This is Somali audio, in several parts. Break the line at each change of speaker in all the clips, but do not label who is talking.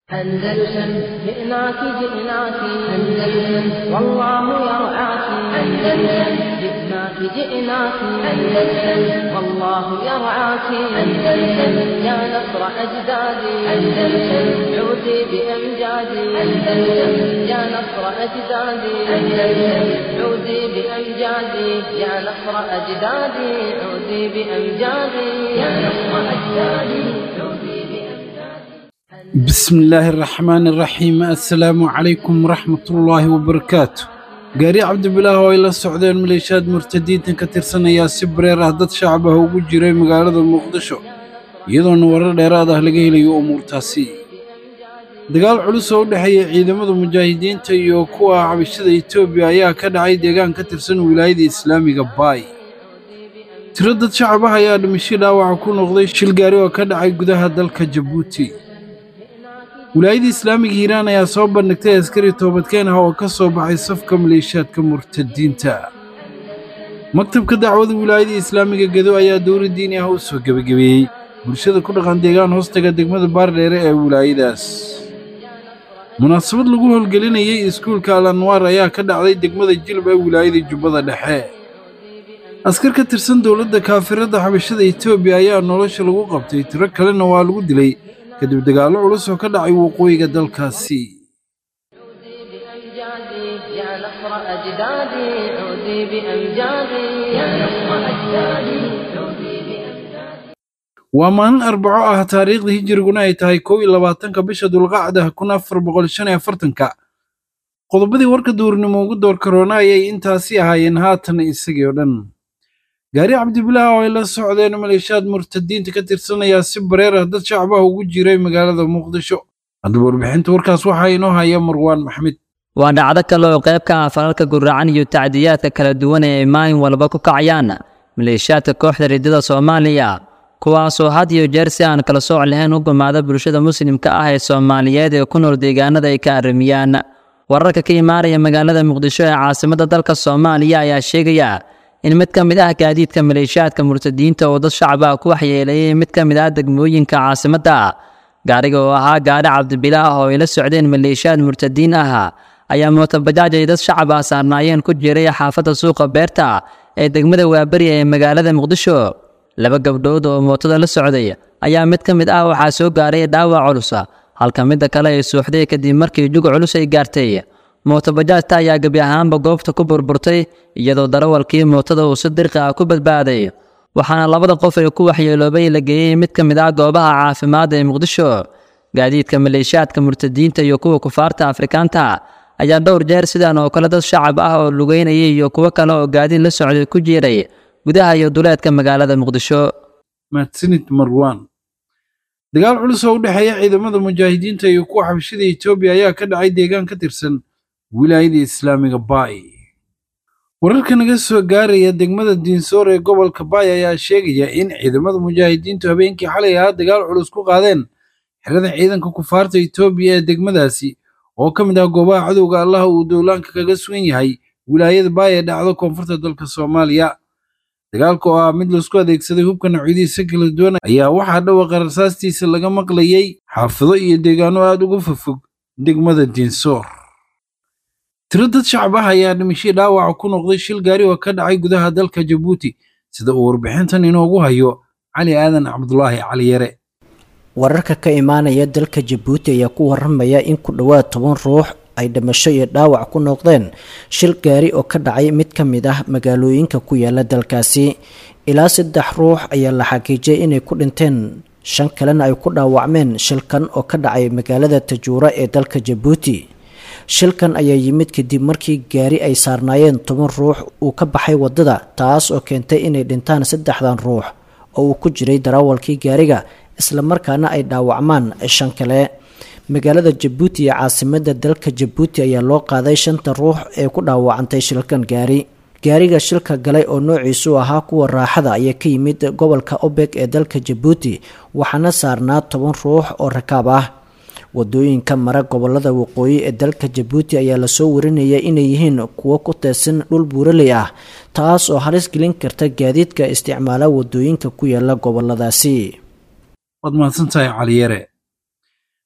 أندلسن جئناك جئناك أندلسن والله يرعاك أندلسن جئناك جئناك أندلسن والله يرعاك أندلسن يا نصر أجدادي أندلسن عودي بأمجادي أندلسن يا نصر أجدادي أندلسن عودي بأمجادي يا نصر أجدادي عودي بأمجادي يا نصر أجدادي عودي بأمجادي
بسم الله الرحمن الرحيم السلام عليكم ورحمة الله وبركاته gaari cabdibilaah oo ay la socdeen maleeshiyaad murtadiintan ka tirsanaya si bareer ah dad shacab ah ugu jiray magaalada muqdisho iyadoona warar dheeraad ah laga helayo umuurtaasi dagaal culus oo u dhexeeya ciidamada mujaahidiinta iyo kuwa cabashada etoobiya ayaa ka dhacay deegaan ka tirsan wilaayada islaamiga baay tiro dad shacab ah ayaa dhimasho dhaawaca ku noqday shil gaari oo ka dhacay gudaha dalka jabuuti wilaayada islaamiga hiiraan ayaa soo bandhigtay askari toobadkeen ah oo ka soo baxay safka maleeshiyaadka murtadiinta maktabka dacwada wilaayada islaamiga gedo ayaa dowla diini ah u soo gebagabeeyey bulshada ku dhaqan deegaan hoostaga degmada baardheere ee wilaayadaas munaasabad lagu howlgelinayay iskuulka al anwaar ayaa ka dhacday degmada jilb ee wilaayada jubbada dhexe askar ka tirsan dowladda kaafirada xabashada etoobiya ayaa nolosha lagu qabtay tiro kalena waa lagu dilay kadib dagaallo culus oo ka dhacay waqooyiga dalkaasi
بأمجادي يا نصر أجدادي عودي بأمجادي يا نصر أجدادي عودي بأمجادي
waa maalin arbaco ah taariikhda hijiriguna ay tahay kow iyo labaatanka bisha dulqacda kun afar boqol shan iyo afartanka qodobadii warka duurnimo ugu door karoona ayay intaasi ahaayeen haatan isagii oo dhan gaari cabdibilaah oo ay la socdeen maleeshiyaad murtadiinta ka tirsanaya si bareer ah dad shacab ah ugu jiray magaalada muqdisho haddaba warbixinta warkaas waxaa inoo haya marwaan maxmed
waa dhacdo kale oo qayb ka ah falalka guracan iyo tacdiyaadka kala duwan ee ay maalin walba ku kacayaan maleeshiyaadka kooxda riddada soomaaliya kuwaasoo had iyo jeer si aan kala sooc lahayn u gumaada bulshada muslimka ah ee soomaaliyeed ee ku nool deegaanada ay ka arrimiyaan wararka ka imaanaya magaalada muqdisho ee caasimadda dalka soomaaliya ayaa sheegaya in mid ka mid ah gaadiidka maleeshiyaadka murtadiinta oo dad shacab ah ku waxyeeleeyay mid ka mid ah degmooyinka caasimadda gaariga oo ahaa gaari cabdibilaah oo ay la socdeen maleeshiyaad murtadiin ah ayaa mootobajaaj ay dad shacab ah saarnaayeen ku jiray xaafadda suuqa beerta ee degmada waaberi ee magaalada muqdisho laba gabdhood oo mootada la socday ayaa mid ka mid ah waxaa soo gaaray dhaawac culus halka midda kale ay suuxday kadib markii jug culus ay gaartay mootobajaajta ayaa gebi ahaanba goobta ku burburtay iyadoo darawalkii mootada uu si dirqi ah ku badbaaday waxaana labada qof ee ku waxyeeloobay la geeyey mid ka mid ah goobaha caafimaadda ee muqdisho gaadiidka maleeshiyaadka murtadiinta iyo kuwa kufaarta afrikaanta ayaa dhowr jeer sidan oo kale dad shacab ah oo lugeynayay iyo kuwo kale oo gaadiid la socday ku jiiray gudaha iyo duleedka magaalada muqdisho
mahadsanid marwaan dagaal culus oo u dhexeeya ciidamada mujaahidiinta iyo kuwa xabashada etoobiya ayaa ka dhacay deegaan ka tirsan wilaayada islaamiga baay wararka naga soo gaaraya degmada diinsoor ee gobolka baay ayaa sheegaya in ciidamada mujaahidiintu habeenkii xalay ahaa dagaal culus ku qaadeen xerada ciidanka kufaarta etoobiya ee degmadaasi oo ka mid ah goobaha cadowga allaha uu dowlaanka kaga sugan yahay wilaayada baay ee dhacdo koonfurta dalka soomaaliya dagaalka oo ah mid laisku adeegsaday hubka noocyadiisa kala duwan ayaa waxaa dhawaqa rasaastiisa laga maqlayay xaafido iyo deegaano aad uga fofog degmada diinsoor tiro dad shacab ah ayaa dhimasho dhaawaca ku noqday shil gaari oo ka dhacay gudaha dalka jabuuti sida uu warbixintan inoogu hayo cali aadan cabdulaahi cali yare
wararka ka imaanaya dalka jabuuti ayaa ku waramaya in ku dhowaad toban ruux ay dhimasho iyo dhaawac ku noqdeen shil gaari oo ka dhacay mid ka mid ah magaalooyinka ku yaala dalkaasi ilaa saddex ruux ayaa la xaqiijiyay inay ku dhinteen shan kalena ay ku dhaawacmeen shilkan oo ka dhacay magaalada tajuura ee dalka jabuuti shilkan ayaa yimid kadib markii gaari ay saarnaayeen toban ruux uu ka baxay waddada taas oo keentay inay dhintaan saddexdan ruux oo uu ku jiray darawalkii gaariga islamarkaana ay dhaawacmaan shan kale magaalada jabuuti ee caasimada dalka jabuuti ayaa loo qaaday shanta ruux ee ku dhaawacantay shilkan gaari gaariga shilka galay oo noociisu ahaa kuwa raaxada ayaa ka yimid gobolka obeg ee dalka jabuuti waxaana saarnaa toban ruux oo rakaab ah wadooyinka mara gobolada waqooyi ee dalka jabuuti ayaa lasoo warinaya inay yihiin kuwo ku teedsan dhul buuraley ah taas oo halis gelin karta gaadiidka isticmaala wadooyinka ku yaala goboladaasi
waad mahadsantahay caliyare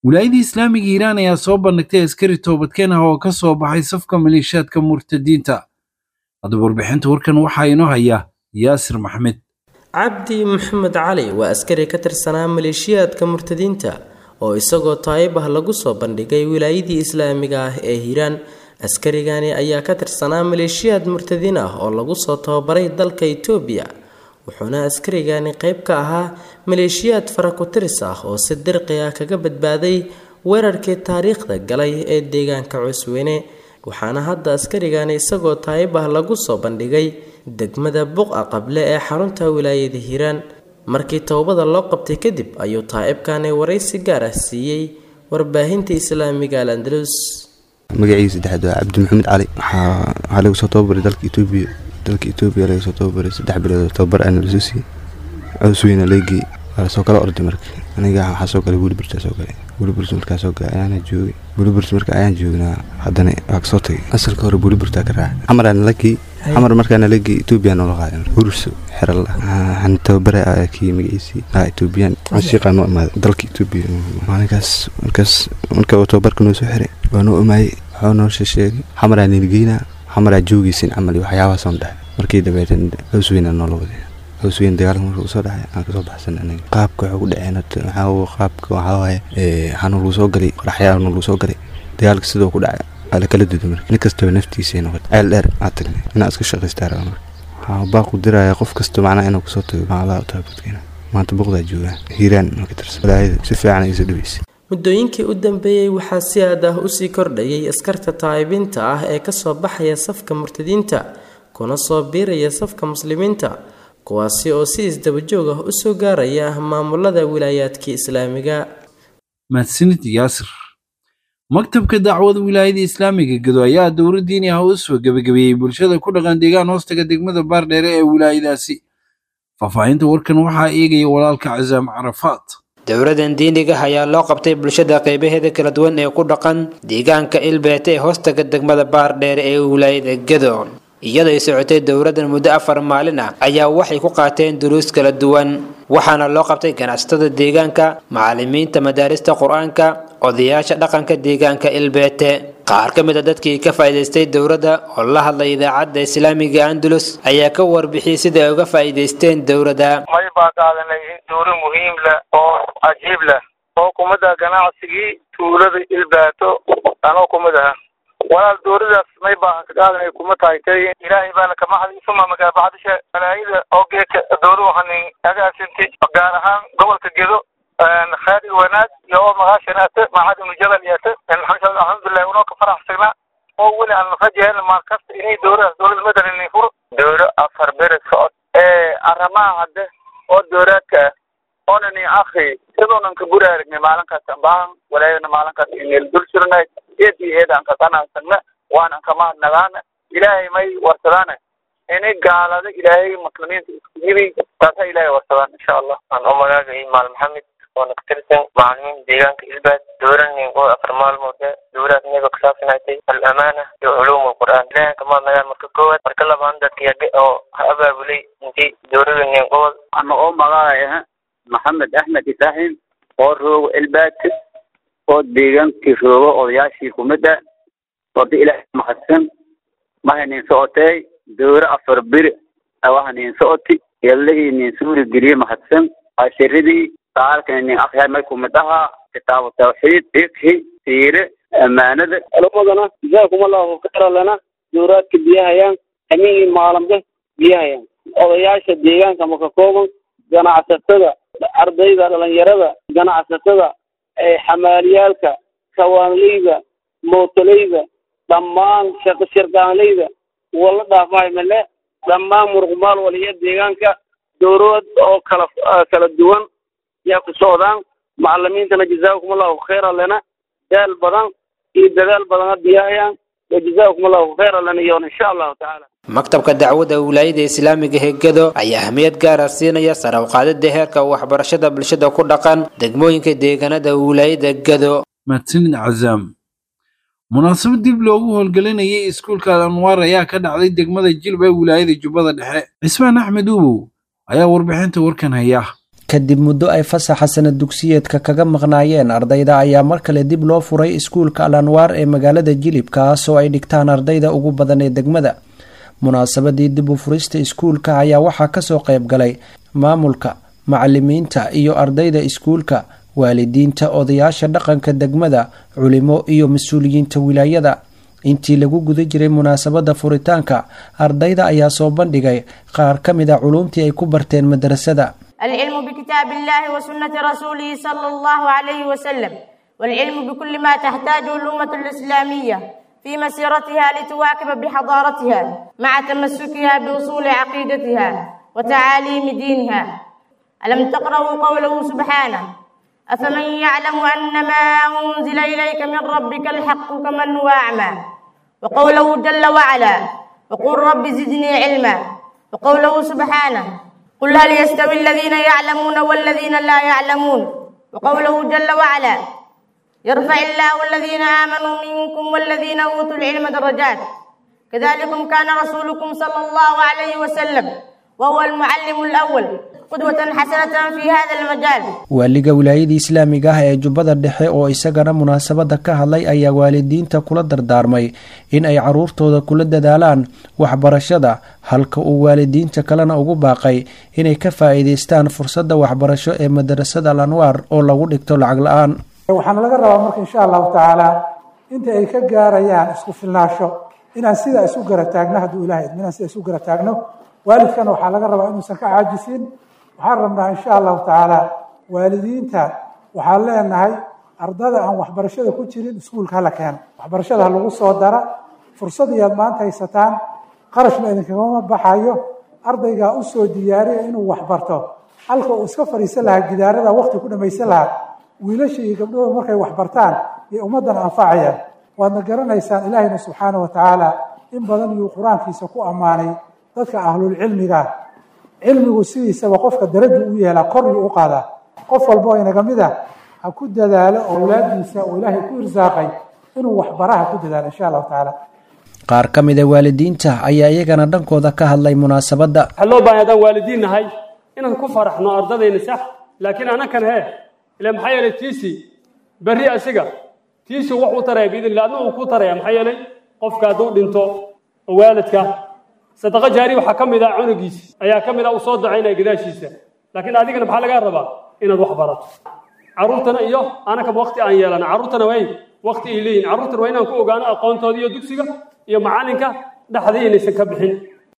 wilaayadii islaamiga hiiraan ayaa soo bandhigtay askari toobadkeen ah oo ka soo baxay safka maleeshiyaadka murtadiinta haddaba warbixinta warkan waxaa inoo haya yaasir maxmed
cabdi maxamed cali waa askari ka tirsanaa maleeshiyaadka murtadiinta oo isagoo taayib ah lagu soo bandhigay wilaayadii islaamiga ah ee hiiraan askarigani ayaa ka tirsanaa maleeshiyaad murtadiin ah oo lagu soo tababaray dalka itoobiya wuxuuna askarigani qayb ka ahaa maleeshiyaad faraku-tiris ah oo si dirqi ah kaga badbaaday weerarkii taariikhda galay ee deegaanka cusweyne waxaana hadda askarigani isagoo taayib ah lagu soo bandhigay degmada buqa qable ee xarunta wilaayada hiiraan markii towbada loo qabtay kadib ayuu taa'ibkani waraysi gaar ah siiyey warbaahinta islaamiga al andalus
magaciisa saddexaad waa cabdi maxamed cali waxaa lagu soo tababaray dalka etoobiya dalka etoobiya laga soo tababaray saddex bilood oo tababar aana lasoo siiyey cusweyna leegii waa lasoo kala orday marka aniga waxaa soo galay welibirtaa soo galay welibirta markaa soo galay ayaana joogay welibirta marka ayaan joognaa haddana waa kasoo tagay asalka hore welibirtaa ka raacay xamaraana lagii xamar markaana lagii etoobiya noola qaaday hurso xeral waxaan tababaray kii magaciisii ah etoobiyaan canshiiqaa noo imaaday dalka etoobiya maalinkaas markaas marka uu tababarka noo soo xiray waa noo imaayey waxuu noo sheegay xamaraa nilgeynaa xamaraa joogaysin camal iyo waxyaabahaasoo dhahay markii dabeetan hawsweynaa noola waday hawsweyn dagaalka marka usoo dhacay aan kasoo baxsan aniga qaabka waxuu ku dhaceen waxaa qaabka waxaa waaye waxaanu lagu soo galay qoraxyaanu lagu soo galay dagaalka sidoo ku dhacay waa la kala duday marka nin kastaba naftiisa noqotay ceel dheer aa tagnay inaa iska shaqaystaa raba marka waxaa baaqu diraya qof kasta macnaha inuu kasoo tago macalaha u taabadkeena maanta boqdaa joogaa hiiraan marka tirsan walaayada si fiican ay soo dhaweysay
muddooyinkii u dambeeyey waxaa si aad ah usii kordhayay askarta taa'ibiinta ah ee kasoo baxaya safka murtadiinta kuna soo biiraya safka muslimiinta kuwaasi oo si isdabajoog ah usoo gaaraya maamulada wilaayaadkii islaamiga
mahadsanid yaasir maktabka dacwada wilaayada islaamiga gado ayaa dowra diini ah u soo gebagabeeyey bulshada ku dhaqan deegaan hoostaga degmada baardheere ee wilaayadaasi faahfaahinta warkan waxaa eegaya walaalka casaam carafaad
dowladan diiniga ayaa loo qabtay bulshada qeybaheeda kala duwan ee ku dhaqan deegaanka ilbeete ee hoostaga degmada baardheere ee wilaayada gado iyadoo ay socotay dowladan muddo afar maalin ah ayaa waxay ku qaateen duruus kala duwan waxaana loo qabtay ganacsatada deegaanka macallimiinta madaarista qur-aanka odayaasha dhaqanka deegaanka ilbeete qaar ka mid a dadkii ka faa'iidaystay dowladda oo la hadlay idaacadda islaamiga andalus ayaa ka warbixiyey sida ay uga faa'iidaysteen dowladda
may baa qaadanay dowro muhiim leh oo cajiib leh oo kumida ganacsigii tuulada ilbaato anoo kumid aha walaal dowladaas may baahan ka qaadanay kuma tahay tay ilaahay baana kama hadin suma magaabacdisha walaayada oo geedka dowladu hanin agaasinti gaar ahaan gobolka gedo khayr iyo wanaag iyo oo magaashanaata macad ibnu jabal yaata alxamdulilah unoo ka faraxsagna oo weli aan rajahayna maal kasta inay dowladaas dowlada madanin furo dowlo afar beri socod ee arrimaha hadde oo dowlaadka ah oonani akhi sidoonan ka guri aragnay maalinkaas ambaahan walaayadana maalinkaas ineel dul jirnay eed iyo eed aan ka qanacsagna waan an kama hadnagaana ilaahay may warsadaana inay gaalada ilaahay muslimiinta isku yimi taasa ilaahay warsadaan insha allah aan u magaagay maal maxamed oona ka tirsan macalimiin deegaanka ilbaad dowlanin oo afar maalmood dowlaad naga kusaabsanaatay al-amaana iyo culuum alqur'aan ilaahay kama hadnagaan marka koowaad marka labaan dadka oo ha abaabulay intii dowladanin gobol
ana oo magaacay maxamed axmed ibrahim oo roogo ilbaadka oo deegaankii roogo odayaashii kumid ah wada ilaahay mahadsan mahanin socotay dowro afar beri awahanin socoti yallahii nin suuri geliye mahadsan cashiradii saalkan nin akhyaar may kumid ahaa kitaabu tawxiid fikhi siire amaanada
culumadana jazaakum allahu khayra lana dowraadka biyahayaan hamihii maalambe biyahayaan odayaasha deegaanka maka kooban ganacsatada ardayda dhalinyarada ganacsatada xamaaliyaalka kawaanleyda mootoleyda dhammaan shaqo shirqaanleyda wala dhaafahay male dhammaan muruqmaal waliya deegaanka dowlad oo kala kala duwan yaa ku socdaan macalimiintana jazaakum allahu khayra lana daal badan iyo dadaal badana biyahayaan wajazaakum allahu khayra lana iyoon insha allahu tacaala
maktabka dacwada wilaayada islaamiga hegado ayaa ahmiyad gaara siinaya sare u qaadida heerka waxbarashada bulshada ku dhaqan degmooyinka deegaanada wilaayada gado
mahadsanid cazaam munaasabad dib loogu howlgelinayay iskuulka al anwaar ayaa ka dhacday degmada jilba ee wilaayada jubbada dhexe cismaan axmed uubow ayaa warbixinta warkan haya
kadib muddo ay fasaxa sanad dugsiyeedka kaga maqnaayeen ardayda ayaa mar kale dib loo furay iskuulka al anwaar ee magaalada jilib kaas oo ay dhigtaan ardayda ugu badan ee degmada munaasabadii dib u furista iskuulka ayaa waxaa kasoo qayb galay maamulka macalimiinta iyo ardayda iskuulka waalidiinta odayaasha dhaqanka degmada culimo iyo mas-uuliyiinta wilaayada intii lagu guda jiray munaasabada furitaanka ardayda ayaa soo bandhigay qaar ka mid a culuumtii ay ku barteen madrasada
العلم بكتاب الله وسنة رسوله صلى الله عليه وسلم والعلم بكل ما تحتاجه الأمة الإسلامية في مسيرتها لتواكب بحضارتها مع تمسكها بأصول عقيدتها وتعاليم دينها ألم تقرأوا قوله سبحانه أفمن يعلم أن ما أنزل إليك من ربك الحق كمن هو أعمى وقوله جل وعلا وقل رب زدني علما وقوله سبحانه قل هل يستوي الذين يعلمون والذين لا يعلمون وقوله جل وعلا يرفع الله الذين آمنوا منكم والذين أوتوا العلم درجات كذلكم كان رسولكم صلى الله عليه وسلم وهو المعلم الأول قدوة حسنة في هذا المجال
waaliga wilaayada islaamiga ah ee jubbada dhexe oo isagana munaasabada ka hadlay ayaa waalidiinta kula dardaarmay in ay caruurtooda kula dadaalaan waxbarashada halka uu waalidiinta kalena ugu baaqay inay ka faa-iideystaan fursadda waxbarasho ee madarasada al anwaar oo lagu dhigto lacag la-aan
waxaana laga rabaa marka insha allahu tacaala inta ay ka gaarayaan isku filnaasho inaan sidaa isu gara taagno hadduu ilahay idmo inaan sidaa isu gara taagno waalidkana waxaa laga rabaa inuusan ka caajisin waxaan rabnaa insha allahu tacaala waalidiinta waxaan leenahay ardada aan waxbarashada ku jirin iskuulka hala keeno waxbarashada ha lagu soo dara fursad iyaad maanta haysataan qarashna idinkagama baxayo ardaygaa u soo diyaariya inuu waxbarto halka uu iska fadhiisan lahaa gidaarada waqti ku dhamaysan lahaa wiilasha iyo gabdhahooda markay waxbartaan iyo ummaddan anfacayaan waadna garanaysaan ilaahayna subxaana wa tacaala in badan iyuu qur-aankiisa ku ammaanay dadka ahlulcilmiga cilmigu sidiisaba qofka daraja u yeelaa koryu u qaadaa qof walba oo inaga mid ah ha ku dadaalo owlaadiisa oo ilaahay ku irsaaqay inuu waxbaraha ku dadaalo insha allahu tacaala
qaar ka mid a waalidiinta ayaa iyagana dhankooda ka hadlay munaasabadda
waxaa loo baahay haddaan waalidiin nahay inaan ku faraxno ardadayna sax laakiin anakan hee ila maxaa yeelay tiisi berri asiga tiisi wax u taraya biidnillah adna uu ku taraya maxaa yeelay qofka hadduu dhinto oo waalidka sadaqa jaari waxaa ka mid ah cunugiisi ayaa ka mid ah uu soo dacaynaya gadaashiisa laakiin adigana maxaa lagaa rabaa inaad wax barato carruurtana iyo anakaba waqti aan yeelana carruurtana way waqti ay leeyihin carruurtana waa inaan ku ogaano aqoontooda iyo dugsiga iyo macalinka dhexdii inaysan ka bixin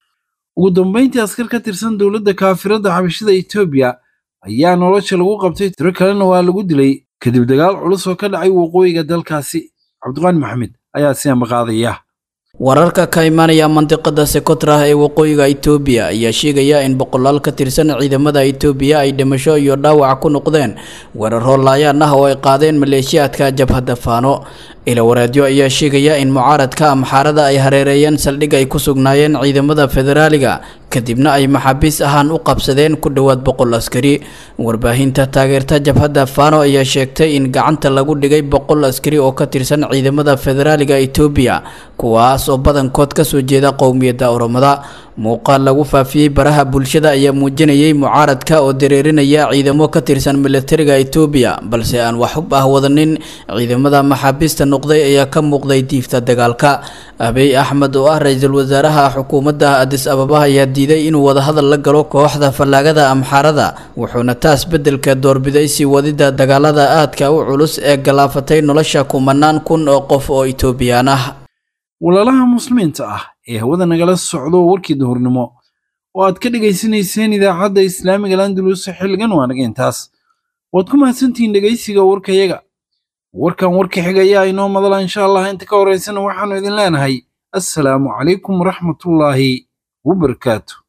ugu dambayntii askar ka tirsan dowladda kaafirada xabashada etoobiya ayaa nolosha lagu qabtay tiro kalena waa lagu dilay kadib dagaal culus oo ka dhacay waqooyiga dalkaasi cabdiqaani maxamed ayaa si ambaqaadaya
wararka ka imaanaya mandiqada sekotrah ee waqooyiga itoobiya ayaa sheegaya in boqolaal ka tirsan ciidamada itoobiya ay dhimasho iyo dhaawac ku noqdeen weeraro laayaan ah oo ay qaadeen maleeshiyaadka jabhadda faano ilawareedyo ayaa sheegaya in mucaaradka amxaarada ay hareereeyeen saldhig ay ku sugnaayeen ciidamada federaaliga kadibna ay maxaabiis ahaan u qabsadeen ku dhowaad boqol askari warbaahinta taageerta jabhadda fano ayaa sheegtay in gacanta lagu dhigay boqol askari oo ka tirsan ciidamada federaaliga itoobiya kuwaas oo badankood kasoo jeeda qowmiyadda oromada muuqaal lagu faafiyey baraha bulshada ayaa muujinayay mucaaradka oo dareerinaya ciidamo ka tirsan militariga itoobiya balse aan waxub ah wadanin ciidamada maxaabiista noqday ayaa ka muuqday diifta dagaalka abiy axmed oo ah ra-iisul wasaaraha xukuumadda adis ababa ayaa diiday inuu wadahadal la galo kooxda fallaagada amxaarada wuxuuna taas beddelka doorbiday sii wadida dagaalada aadka u culus ee galaafatay nolosha kumanaan kun oo qof oo itoobiyaan ah
walaalaha muslimiinta ah ee hawada nagala socdo warkii duhurnimo oo aad ka dhegaysanayseen idaacadda islaamiga landalus xilligan waa naga intaas waad ku mahadsantihiin dhegaysiga warkayaga warkan warka xigayaa inoo madala insha allah inta ka horaysana waxaannu idin leenahay assalaamu calaykum waraxmatullaahi wabarakaatu